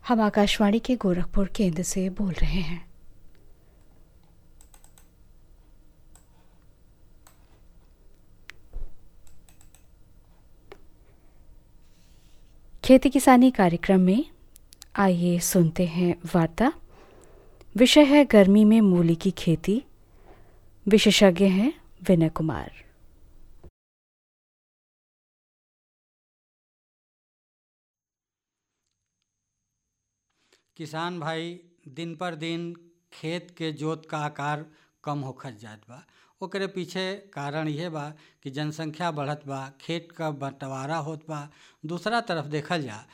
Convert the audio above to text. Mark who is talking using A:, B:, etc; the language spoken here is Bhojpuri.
A: हम आकाशवाणी के गोरखपुर केंद्र से बोल रहे हैं खेती किसानी कार्यक्रम में आइए सुनते हैं वार्ता विषय है गर्मी में मूली की खेती विशेषज्ञ हैं विनय कुमार
B: किसान भाई दिन पर दिन खेत के जोत का आकार कम होखत जात बा ओकरे पीछे कारण यह बा कि जनसंख्या बढ़त बा खेत का बंटवारा होत बा दूसरा तरफ देखल जा